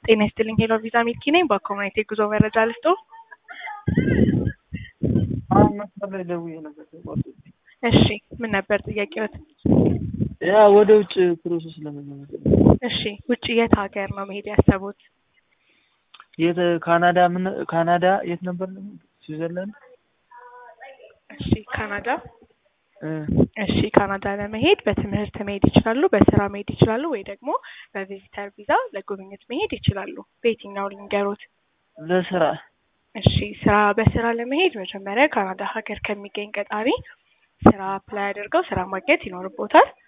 ጤና ይስጥልኝ ሄሎ ቪዛ ሚልኪ ነኝ። በኮሚኒቲ ጉዞ መረጃ ልስጦ። አሁን መስመር ላይ ደውዬ ነበር። እሺ ምን ነበር ጥያቄዎት? ያ ወደ ውጭ ፕሮሰስ ለመጀመር እሺ ውጭ የት ሀገር ነው መሄድ ያሰቡት? የት ካናዳ ምን ካናዳ የት ነበር? ስዊዘርላንድ እሺ ካናዳ እ እሺ ካናዳ ለመሄድ በትምህርት መሄድ ይችላሉ፣ በስራ መሄድ ይችላሉ፣ ወይ ደግሞ በቪዚተር ቪዛ ለጉብኝት መሄድ ይችላሉ። በየትኛው ልንገሮት? ለስራ እሺ ስራ በስራ ለመሄድ መጀመሪያ ካናዳ ሀገር ከሚገኝ ቀጣሪ ስራ አፕላይ አድርገው ስራ ማግኘት ይኖርቦታል።